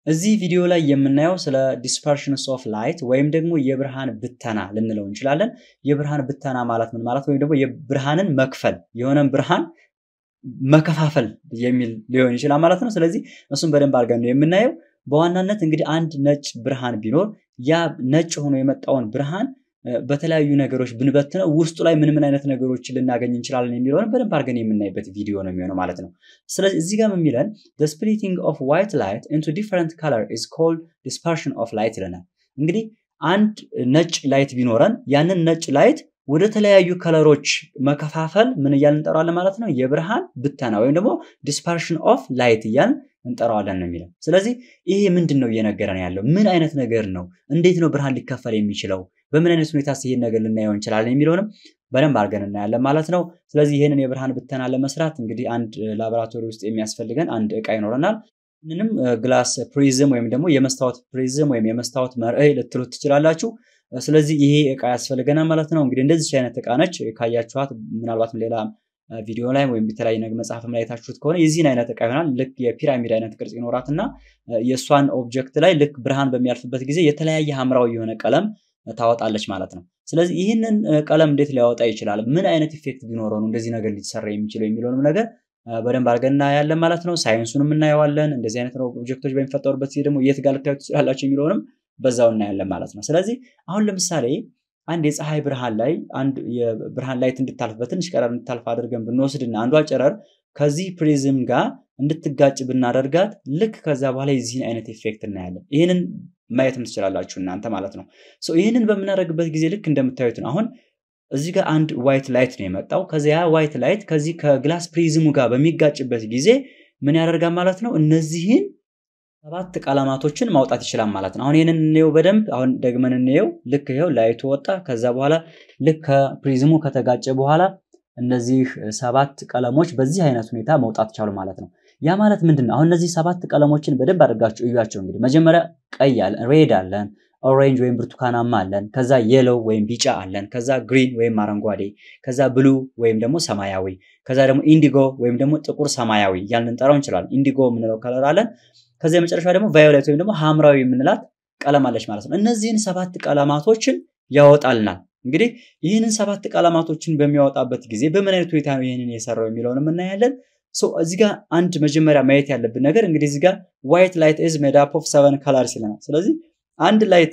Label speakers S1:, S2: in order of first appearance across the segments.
S1: እዚህ ቪዲዮ ላይ የምናየው ስለ ዲስፐርሽንስ ኦፍ ላይት ወይም ደግሞ የብርሃን ብተና ልንለው እንችላለን። የብርሃን ብተና ማለት ምን ማለት ወይም ደግሞ የብርሃንን መክፈል የሆነን ብርሃን መከፋፈል የሚል ሊሆን ይችላል ማለት ነው። ስለዚህ እሱም በደንብ አድርገን ነው የምናየው። በዋናነት እንግዲህ አንድ ነጭ ብርሃን ቢኖር ያ ነጭ ሆኖ የመጣውን ብርሃን በተለያዩ ነገሮች ብንበትነው ውስጡ ላይ ምን ምን አይነት ነገሮችን ልናገኝ እንችላለን የሚለውን በደንብ አድርገን የምናይበት ቪዲዮ ነው የሚሆነው ማለት ነው። ስለዚህ እዚህ ጋር የሚለን the splitting of white light into different color is called dispersion of light ይለናል። እንግዲህ አንድ ነጭ ላይት ቢኖረን ያንን ነጭ ላይት ወደ ተለያዩ ከለሮች መከፋፈል ምን እያልን እንጠራዋለን ማለት ነው? የብርሃን ብተና ወይም ደግሞ ዲስፐርሽን ኦፍ ላይት እያልን እንጠራዋለን ነው የሚለው። ስለዚህ ይሄ ምንድን ነው እየነገረን ያለው? ምን አይነት ነገር ነው? እንዴት ነው ብርሃን ሊከፈል የሚችለው? በምን አይነት ሁኔታ ይህን ነገር ልናየው እንችላለን የሚለውንም በደንብ አድርገን እናያለን ማለት ነው። ስለዚህ ይህንን የብርሃን ብተና ለመስራት እንግዲህ አንድ ላቦራቶሪ ውስጥ የሚያስፈልገን አንድ እቃ ይኖረናል። ይህንንም ግላስ ፕሪዝም ወይም ደግሞ የመስታወት ፕሪዝም ወይም የመስታወት መርዕይ ልትሉት ትችላላችሁ። ስለዚህ ይሄ እቃ ያስፈልገናል ማለት ነው። እንግዲህ እንደዚች አይነት እቃ ነች። ካያችኋት ምናልባትም ሌላ ቪዲዮ ላይ ወይም የተለያየ ነገር መጽሐፍም ላይ የታችሁት ከሆነ የዚህን አይነት እቃ ይሆናል። ልክ የፒራሚድ አይነት ቅርጽ ይኖራት እና የእሷን ኦብጀክት ላይ ልክ ብርሃን በሚያልፍበት ጊዜ የተለያየ ሐምራዊ የሆነ ቀለም ታወጣለች ማለት ነው። ስለዚህ ይህንን ቀለም እንዴት ሊያወጣ ይችላል? ምን አይነት ኢፌክት ቢኖረው ነው እንደዚህ ነገር ሊሰራ የሚችለው የሚለውንም ነገር በደንብ አድርገን እናያለን ማለት ነው። ሳይንሱንም እናየዋለን። እንደዚህ አይነት ኦብጀክቶች በሚፈጠሩበት ጊዜ ደግሞ የት ጋር ልታዩት ትችላላችሁ የሚለውንም በዛው እናያለን ማለት ነው። ስለዚህ አሁን ለምሳሌ አንድ የፀሐይ ብርሃን ላይ አንድ የብርሃን ላይት እንድታልፍ በትንሽ ቀረር እንድታልፍ አድርገን ብንወስድና አንዷ ጨረር ከዚህ ፕሪዝም ጋር እንድትጋጭ ብናደርጋት ልክ ከዛ በኋላ የዚህን አይነት ኢፌክት እናያለን። ይህንን ማየትም ትችላላችሁ እናንተ ማለት ነው። ይህንን በምናደርግበት ጊዜ ልክ እንደምታዩት ነው። አሁን እዚህ ጋር አንድ ዋይት ላይት ነው የመጣው። ከዚያ ዋይት ላይት ከዚህ ከግላስ ፕሪዝሙ ጋር በሚጋጭበት ጊዜ ምን ያደርጋል ማለት ነው? እነዚህን ሰባት ቀለማቶችን ማውጣት ይችላል ማለት ነው። አሁን ይህንን እንየው በደንብ አሁን ደግመን እንየው። ልክ ይኸው ላይቱ ወጣ። ከዛ በኋላ ልክ ከፕሪዝሙ ከተጋጨ በኋላ እነዚህ ሰባት ቀለሞች በዚህ አይነት ሁኔታ መውጣት ቻሉ ማለት ነው። ያ ማለት ምንድን ነው? አሁን እነዚህ ሰባት ቀለሞችን በደንብ አድርጋችሁ እዩዋቸው። እንግዲህ መጀመሪያ ቀይ አለን፣ ሬድ አለን፣ ኦሬንጅ ወይም ብርቱካናማ አለን፣ ከዛ የሎው ወይም ቢጫ አለን፣ ከዛ ግሪን ወይም አረንጓዴ፣ ከዛ ብሉ ወይም ደግሞ ሰማያዊ፣ ከዛ ደግሞ ኢንዲጎ ወይም ደግሞ ጥቁር ሰማያዊ እያልን እንጠራው እንችላለን። ኢንዲጎ የምንለው ከለር አለን። ከዚያ የመጨረሻ ደግሞ ቫዮሌት ወይም ደግሞ ሐምራዊ የምንላት ቀለም አለች ማለት ነው። እነዚህን ሰባት ቀለማቶችን ያወጣልናል። እንግዲህ ይህንን ሰባት ቀለማቶችን በሚያወጣበት ጊዜ በምን አይነት ሁኔታ ነው ይህንን የሰራው የሚለውን እናያለን። እዚህ ጋር አንድ መጀመሪያ ማየት ያለብን ነገር እንግዲህ እዚህ ጋር ዋይት ላይት ኢዝ ሜድ አፕ ኦፍ ሰቨን ከለርስ ይለናል። ስለዚህ አንድ ላይት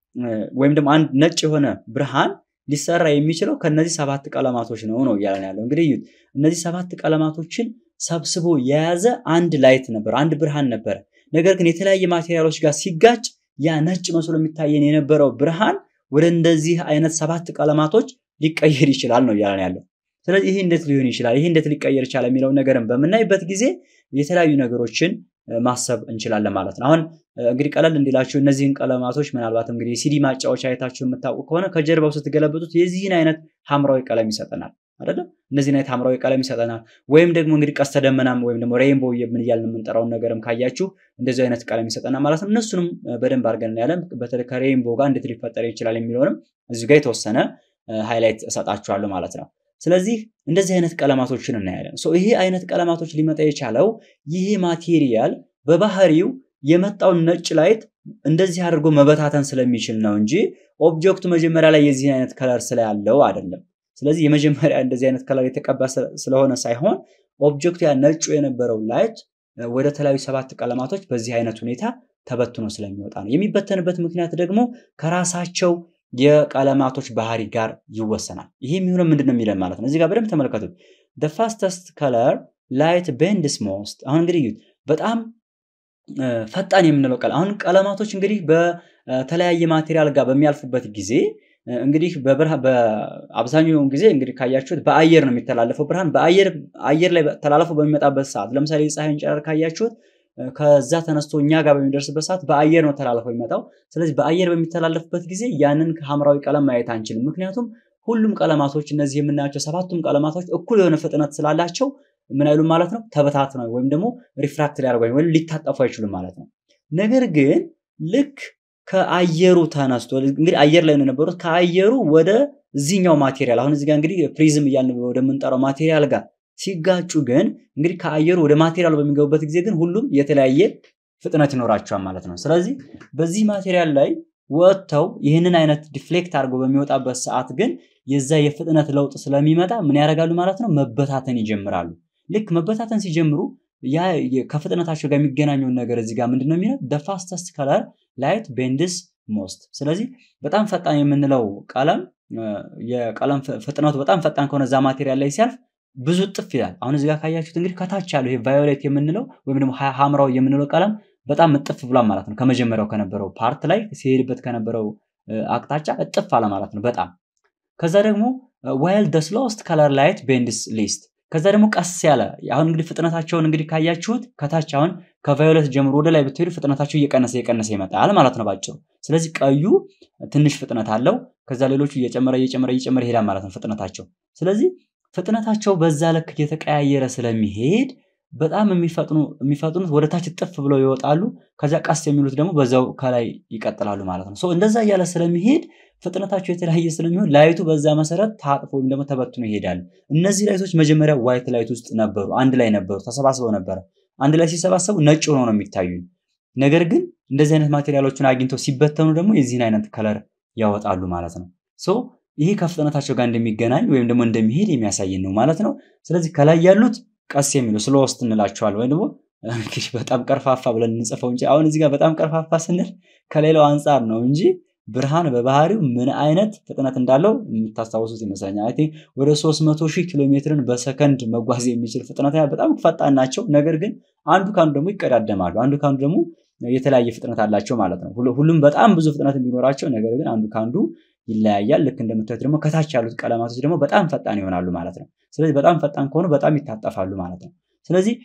S1: ወይም ደግሞ አንድ ነጭ የሆነ ብርሃን ሊሰራ የሚችለው ከነዚህ ሰባት ቀለማቶች ነው ነው እያለን ያለው። እንግዲህ እነዚህ ሰባት ቀለማቶችን ሰብስቦ የያዘ አንድ ላይት ነበር፣ አንድ ብርሃን ነበረ። ነገር ግን የተለያየ ማቴሪያሎች ጋር ሲጋጭ ያ ነጭ መስሎ የሚታየን የነበረው ብርሃን ወደ እንደዚህ አይነት ሰባት ቀለማቶች ሊቀየር ይችላል ነው እያለን ያለው። ስለዚህ ይሄ እንዴት ሊሆን ይችላል፣ ይሄ እንዴት ሊቀየር ይችላል የሚለውን ነገርን በምናይበት ጊዜ የተለያዩ ነገሮችን ማሰብ እንችላለን ማለት ነው። አሁን እንግዲህ ቀለል እንዲላችሁ እነዚህን ቀለማቶች ምናልባት እንግዲህ ሲዲ ማጫወቻ አይታችሁ የምታውቁ ከሆነ ከጀርባው ስትገለብጡት የዚህን አይነት ሐምራዊ ቀለም ይሰጠናል አይደለም? እነዚህን አይነት ሐምራዊ ቀለም ይሰጠናል። ወይም ደግሞ እንግዲህ ቀስተ ደመናም ወይም ደግሞ ሬይንቦው ምን እያልን የምንጠራውን ነገርም ካያችሁ እንደዚህ አይነት ቀለም ይሰጠናል ማለት ነው። እነሱንም በደንብ አድርገን እናያለን። በተለይ ከሬይንቦ ጋር እንዴት ሊፈጠር ይችላል የሚለውንም እዚህ ጋር የተወሰነ ሃይላይት እሰጣችኋለሁ ማለት ነው። ስለዚህ እንደዚህ አይነት ቀለማቶችን እናያለን። ይሄ አይነት ቀለማቶች ሊመጣ የቻለው ይሄ ማቴሪያል በባህሪው የመጣውን ነጭ ላይት እንደዚህ አድርጎ መበታተን ስለሚችል ነው እንጂ ኦብጀክቱ መጀመሪያ ላይ የዚህ አይነት ከለር ስላለው አይደለም። ስለዚህ የመጀመሪያ እንደዚህ አይነት ከለር የተቀባ ስለሆነ ሳይሆን ኦብጀክቱ ያ ነጩ የነበረው ላይት ወደ ተለያዩ ሰባት ቀለማቶች በዚህ አይነት ሁኔታ ተበትኖ ስለሚወጣ ነው። የሚበተንበት ምክንያት ደግሞ ከራሳቸው የቀለማቶች ባህሪ ጋር ይወሰናል። ይሄ የሚሆነው ምንድን ነው የሚለን ማለት ነው። እዚህ ጋር በደንብ ተመልከቱት። the fastest color light bends most አሁን እንግዲህ በጣም ፈጣን የምንለው ቀለም አሁን ቀለማቶች እንግዲህ በተለያየ ማቴሪያል ጋር በሚያልፉበት ጊዜ እንግዲህ በአብዛኛውን ጊዜ እንግዲህ ካያችሁት በአየር ነው የሚተላለፈው ብርሃን በአየር አየር ላይ ተላልፎ በሚመጣበት ሰዓት ለምሳሌ የፀሐይን ጨረር ካያችሁት ከዛ ተነስቶ እኛ ጋር በሚደርስበት ሰዓት በአየር ነው ተላልፎ የሚመጣው። ስለዚህ በአየር በሚተላለፍበት ጊዜ ያንን ሐምራዊ ቀለም ማየት አንችልም። ምክንያቱም ሁሉም ቀለማቶች እነዚህ የምናያቸው ሰባቱም ቀለማቶች እኩል የሆነ ፍጥነት ስላላቸው ምን አይሉም ማለት ነው ተበታትነው ወይም ደግሞ ሪፍራክት ሊያደርጉ ወይም ሊታጠፉ አይችሉም ማለት ነው። ነገር ግን ልክ ከአየሩ ተነስቶ እንግዲህ አየር ላይ ነው የነበሩት ከአየሩ ወደ እዚህኛው ማቴሪያል አሁን እዚህ ጋር እንግዲህ ፕሪዝም እያልን ወደምንጠራው ማቴሪያል ጋር ሲጋጩ ግን እንግዲህ ከአየሩ ወደ ማቴሪያሉ በሚገቡበት ጊዜ ግን ሁሉም የተለያየ ፍጥነት ይኖራቸዋል ማለት ነው። ስለዚህ በዚህ ማቴሪያል ላይ ወጥተው ይህንን አይነት ዲፍሌክት አድርጎ በሚወጣበት ሰዓት ግን የዛ የፍጥነት ለውጥ ስለሚመጣ ምን ያደርጋሉ ማለት ነው? መበታተን ይጀምራሉ። ልክ መበታተን ሲጀምሩ ያ ከፍጥነታቸው ጋር የሚገናኘውን ነገር እዚህ ጋር ምንድን ነው የሚለው ደ ፋስተስት ከለር ላይት ቤንድስ ሞስት። ስለዚህ በጣም ፈጣን የምንለው ቀለም የቀለም ፍጥነቱ በጣም ፈጣን ከሆነ እዛ ማቴሪያል ላይ ሲያልፍ ብዙ ጥፍ ይላል። አሁን እዚህ ጋር ካያችሁት እንግዲህ ከታች ያለው ይሄ ቫዮሌት የምንለው ወይም ደግሞ ሐምራዊ የምንለው ቀለም በጣም እጥፍ ብሏል ማለት ነው። ከመጀመሪያው ከነበረው ፓርት ላይ ሲሄድበት ከነበረው አቅጣጫ እጥፍ አለ ማለት ነው በጣም ከዛ ደግሞ ዋይል ደ ስሎስት ከለር ላይት ቤንድስ ሊስት ከዛ ደግሞ ቀስ ያለ አሁን እንግዲህ ፍጥነታቸውን እንግዲህ ካያችሁት ከታች አሁን ከቫዮሌት ጀምሮ ወደ ላይ ብትሄዱ ፍጥነታቸው እየቀነሰ እየቀነሰ ይመጣል ማለት ነው ባጭሩ። ስለዚህ ቀዩ ትንሽ ፍጥነት አለው። ከዛ ሌሎቹ እየጨመረ እየጨመረ እየጨመረ ይሄዳል ማለት ነው ፍጥነታቸው። ስለዚህ ፍጥነታቸው በዛ ልክ እየተቀያየረ ስለሚሄድ በጣም የሚፈጥኑት ወደ ታች ጥፍ ብለው ይወጣሉ። ከዛ ቀስ የሚሉት ደግሞ በዛው ከላይ ይቀጥላሉ ማለት ነው። እንደዛ እያለ ስለሚሄድ ፍጥነታቸው የተለያየ ስለሚሆን ላይቱ በዛ መሰረት ታጥፎ ወይም ደግሞ ተበትኖ ይሄዳሉ። እነዚህ ላይቶች መጀመሪያ ዋይት ላይት ውስጥ ነበሩ፣ አንድ ላይ ነበሩ፣ ተሰባስበው ነበረ። አንድ ላይ ሲሰባሰቡ ነጭ ሆነው ነው የሚታዩ። ነገር ግን እንደዚህ አይነት ማቴሪያሎችን አግኝተው ሲበተኑ ደግሞ የዚህን አይነት ከለር ያወጣሉ ማለት ነው። ይሄ ከፍጥነታቸው ጋር እንደሚገናኝ ወይም ደግሞ እንደሚሄድ የሚያሳየን ነው ማለት ነው። ስለዚህ ከላይ ያሉት ቀስ የሚሉ ስሎስት እንላቸዋል ወይም ደግሞ እንግዲህ በጣም ቀርፋፋ ብለን እንጽፈው እንጂ አሁን እዚህ ጋር በጣም ቀርፋፋ ስንል ከሌላው አንጻር ነው እንጂ ብርሃን በባህሪው ምን አይነት ፍጥነት እንዳለው የምታስታውሱት ይመስለኛል። አይ ቲንክ ወደ 300 ሺህ ኪሎ ሜትርን በሰከንድ መጓዝ የሚችል ፍጥነት በጣም ፈጣን ናቸው። ነገር ግን አንዱ ከአንዱ ደግሞ ይቀዳደማሉ። አንዱ ከአንዱ ደግሞ የተለያየ ፍጥነት አላቸው ማለት ነው። ሁሉም በጣም ብዙ ፍጥነት የሚኖራቸው ነገር ግን አንዱ ከአንዱ ይለያያል። ልክ እንደምታዩት ደግሞ ከታች ያሉት ቀለማቶች ደግሞ በጣም ፈጣን ይሆናሉ ማለት ነው። ስለዚህ በጣም ፈጣን ከሆኑ በጣም ይታጠፋሉ ማለት ነው። ስለዚህ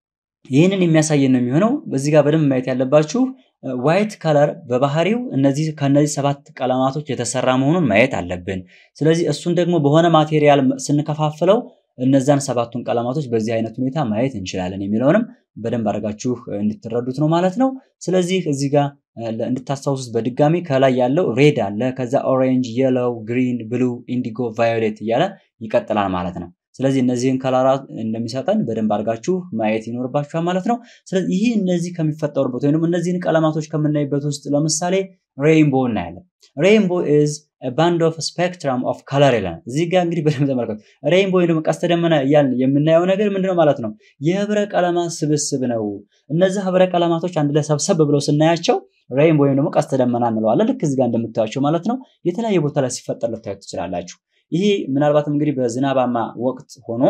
S1: ይህንን የሚያሳየን ነው የሚሆነው። በዚህ ጋር በደንብ ማየት ያለባችሁ ዋይት ከለር በባህሪው እነዚህ ከነዚህ ሰባት ቀለማቶች የተሰራ መሆኑን ማየት አለብን። ስለዚህ እሱን ደግሞ በሆነ ማቴሪያል ስንከፋፍለው እነዛን ሰባቱን ቀለማቶች በዚህ አይነት ሁኔታ ማየት እንችላለን የሚለውንም በደንብ አድርጋችሁ እንድትረዱት ነው ማለት ነው። ስለዚህ እዚህ ጋር እንድታስታውሱት በድጋሚ ከላይ ያለው ሬድ አለ፣ ከዛ ኦሬንጅ፣ የሎው፣ ግሪን፣ ብሉ፣ ኢንዲጎ፣ ቫዮሌት እያለ ይቀጥላል ማለት ነው። ስለዚህ እነዚህን ከለራት እንደሚሰጠን በደንብ አድርጋችሁ ማየት ይኖርባችኋል ማለት ነው። ስለዚህ ይህ እነዚህ ከሚፈጠሩበት ወይም እነዚህን ቀለማቶች ከምናይበት ውስጥ ለምሳሌ ሬይንቦ እናያለን። ሬይንቦ ኢዝ ባንድ ኦፍ ስፔክትረም ኦፍ ከለር ይለናል። እዚህ ጋር እንግዲህ በደንብ ተመልከቱ። ሬይንቦ ወይም ደግሞ ቀስተ ደመና እያልን የምናየው ነገር ምንድነው ማለት ነው? የህብረ ቀለማት ስብስብ ነው። እነዚህ ህብረ ቀለማቶች አንድ ላይ ሰብሰብ ብለው ስናያቸው ሬይንቦ ወይም ደግሞ ቀስተ ደመና እንለዋለን። ልክ እዚህ ጋር እንደምታዩቸው ማለት ነው። የተለያየ ቦታ ላይ ሲፈጠር ልታዩት ትችላላችሁ። ይሄ ምናልባትም እንግዲህ በዝናባማ ወቅት ሆኖ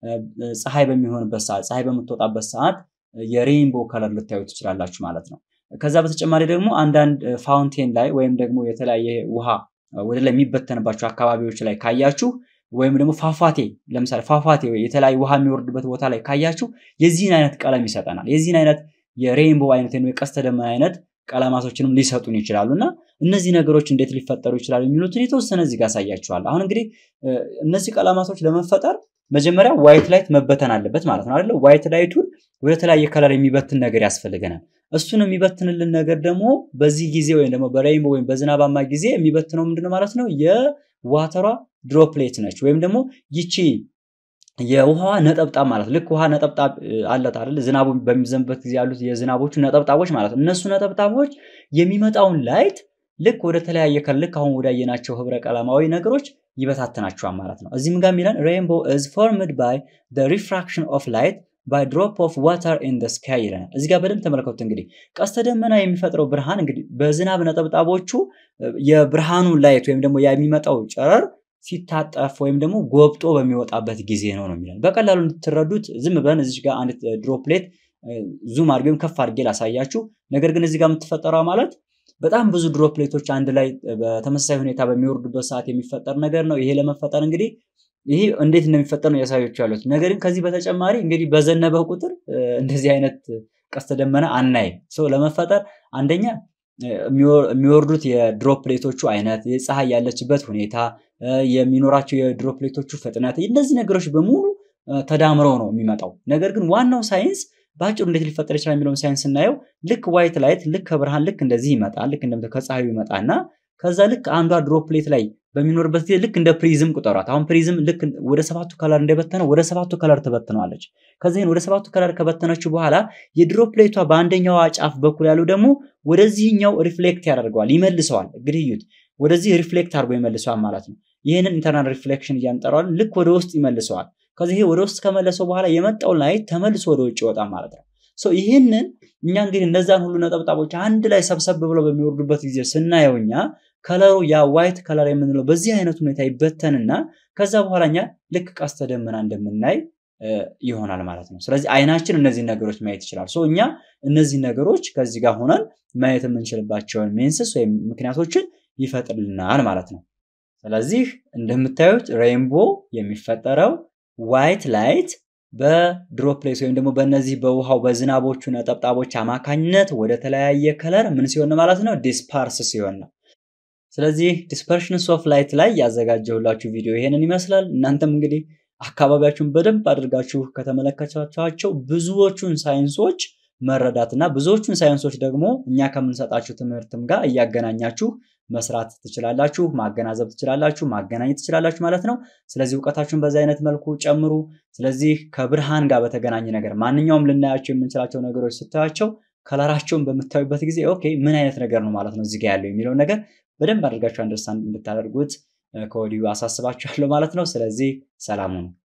S1: ፀሐይ በሚሆንበት ሰዓት ፀሐይ በምትወጣበት ሰዓት የሬይንቦ ከለር ልታዩ ትችላላችሁ ማለት ነው። ከዛ በተጨማሪ ደግሞ አንዳንድ ፋውንቴን ላይ ወይም ደግሞ የተለያየ ውሃ ወደ ላይ የሚበተንባቸው አካባቢዎች ላይ ካያችሁ ወይም ደግሞ ፏፏቴ ለምሳሌ ፏፏቴ የተለያዩ ውሃ የሚወርድበት ቦታ ላይ ካያችሁ የዚህን አይነት ቀለም ይሰጠናል። የዚህን አይነት የሬይንቦ አይነት ወይም የቀስተ ደመና አይነት ቀለማቶችንም ሊሰጡን ይችላሉ እና እነዚህ ነገሮች እንዴት ሊፈጠሩ ይችላሉ የሚሉትን የተወሰነ እዚህ ጋር ያሳያችኋል። አሁን እንግዲህ እነዚህ ቀለማቶች ለመፈጠር መጀመሪያ ዋይት ላይት መበተን አለበት ማለት ነው አይደለ? ዋይት ላይቱን ወደ ተለያየ ከለር የሚበትን ነገር ያስፈልገናል። እሱን የሚበትንልን ነገር ደግሞ በዚህ ጊዜ ወይም ደግሞ በሬይንቦ ወይም በዝናባማ ጊዜ የሚበትነው ምንድነው ማለት ነው? የዋተሯ ድሮፕሌት ነች ወይም ደግሞ ይቺ የውሃዋ ነጠብጣብ ማለት ልክ ውሃ ነጠብጣብ አለት አይደል? ዝናቡ በሚዘንበት ጊዜ ያሉት የዝናቦቹ ነጠብጣቦች ማለት ነው። እነሱ ነጠብጣቦች የሚመጣውን ላይት ልክ ወደ ተለያየ ከለር ልክ አሁን ወዳየናቸው ህብረ ቀለማዊ ነገሮች ይበታትናቸዋል ማለት ነው። እዚህም ጋር የሚለን ሬይንቦ ኢዝ ፎርምድ ባይ ሪፍራክሽን ኦፍ ላይት ባይ ድሮፕ ኦፍ ዋተር ኢን ደ ስካይ ይለናል። እዚህ ጋር በደንብ ተመልከቱት። እንግዲህ ቀስተ ደመና የሚፈጥረው ብርሃን እንግዲህ በዝናብ ነጠብጣቦቹ የብርሃኑ ላይት ወይም ደግሞ የሚመጣው ጨረር ሲታጠፍ ወይም ደግሞ ጎብጦ በሚወጣበት ጊዜ ነው ነው የሚለን። በቀላሉ እንድትረዱት ዝም ብለን እዚህ ጋር አንድ ድሮፕሌት ዙም አድርገን ከፍ አድርጌ ላሳያችሁ። ነገር ግን እዚህ ጋር የምትፈጠረው ማለት በጣም ብዙ ድሮፕሌቶች አንድ ላይ በተመሳሳይ ሁኔታ በሚወርዱበት ሰዓት የሚፈጠር ነገር ነው። ይሄ ለመፈጠር እንግዲህ ይሄ እንዴት እንደሚፈጠር ነው ያሳዮች ያሉት። ነገር ግን ከዚህ በተጨማሪ እንግዲህ በዘነበ ቁጥር እንደዚህ አይነት ቀስተ ደመና አናይ ሰው ለመፈጠር አንደኛ የሚወርዱት የድሮፕሌቶቹ አይነት፣ የፀሐይ ያለችበት ሁኔታ፣ የሚኖራቸው የድሮፕሌቶቹ ፍጥነት፣ እነዚህ ነገሮች በሙሉ ተዳምረው ነው የሚመጣው። ነገር ግን ዋናው ሳይንስ በአጭሩ እንዴት ሊፈጠር ይችላል የሚለውን ሳይንስ ስናየው ልክ ዋይት ላይት ልክ ከብርሃን ልክ እንደዚህ ይመጣል። ልክ እንደምታ ከፀሐዩ ይመጣና ከዛ ልክ አንዷ ድሮፕሌት ላይ በሚኖርበት ጊዜ ልክ እንደ ፕሪዝም ቁጠሯት። አሁን ፕሪዝም ልክ ወደ ሰባቱ ከለር እንደበተነው ወደ ሰባቱ ከለር ትበትነዋለች። ከዚህን ወደ ሰባቱ ከለር ከበተነችው በኋላ የድሮፕሌቷ በአንደኛዋ ጫፍ በኩል ያለው ደግሞ ወደዚህኛው ሪፍሌክት ያደርገዋል፣ ይመልሰዋል። እንግዲህ እዩት፣ ወደዚህ ሪፍሌክት አድርጎ ይመልሰዋል ማለት ነው። ይህንን ኢንተርናል ሪፍሌክሽን እያንጠራዋል። ልክ ወደ ውስጥ ይመልሰዋል። ከዚህ ወደ ውስጥ ከመለሰው በኋላ የመጣው ላይት ተመልሶ ወደ ውጭ ይወጣል ማለት ነው። ይህንን እኛ እንግዲህ እነዛን ሁሉ ነጠብጣቦች አንድ ላይ ሰብሰብ ብለው በሚወርዱበት ጊዜ ስናየው እኛ ከለሩ ያ ዋይት ከለር የምንለው በዚህ አይነት ሁኔታ ይበተንና ከዛ በኋላ እኛ ልክ ቀስተ ደመና እንደምናይ ይሆናል ማለት ነው። ስለዚህ አይናችን እነዚህ ነገሮች ማየት ይችላል። ሶ እኛ እነዚህ ነገሮች ከዚህ ጋር ሆነን ማየት የምንችልባቸውን ሜንስስ ወይም ምክንያቶችን ይፈጥርልናል ማለት ነው። ስለዚህ እንደምታዩት ሬይንቦ የሚፈጠረው ዋይት ላይት በድሮፕሌስ ወይም ደግሞ በእነዚህ በውሃው በዝናቦቹ ነጠብጣቦች አማካኝነት ወደ ተለያየ ከለር ምን ሲሆን ማለት ነው ዲስፐርስ ሲሆን ነው። ስለዚህ ዲስፐርሽንስ ኦፍ ላይት ላይ ያዘጋጀሁላችሁ ቪዲዮ ይሄንን ይመስላል። እናንተም እንግዲህ አካባቢያችሁን በደንብ አድርጋችሁ ከተመለከታችኋቸው ብዙዎቹን ሳይንሶች መረዳት እና ብዙዎቹን ሳይንሶች ደግሞ እኛ ከምንሰጣችሁ ትምህርትም ጋር እያገናኛችሁ መስራት ትችላላችሁ፣ ማገናዘብ ትችላላችሁ፣ ማገናኘት ትችላላችሁ ማለት ነው። ስለዚህ እውቀታችሁን በዚህ አይነት መልኩ ጨምሩ። ስለዚህ ከብርሃን ጋር በተገናኘ ነገር ማንኛውም ልናያቸው የምንችላቸው ነገሮች ስታያቸው ከለራቸውን በምታዩበት ጊዜ ኦኬ ምን አይነት ነገር ነው ማለት ነው እዚህ ጋር ያለው የሚለውን ነገር በደንብ አድርጋችሁ አንደርስታንድ እንድታደርጉት ከወዲሁ አሳስባችኋለሁ ማለት ነው። ስለዚህ ሰላም ሁኑ።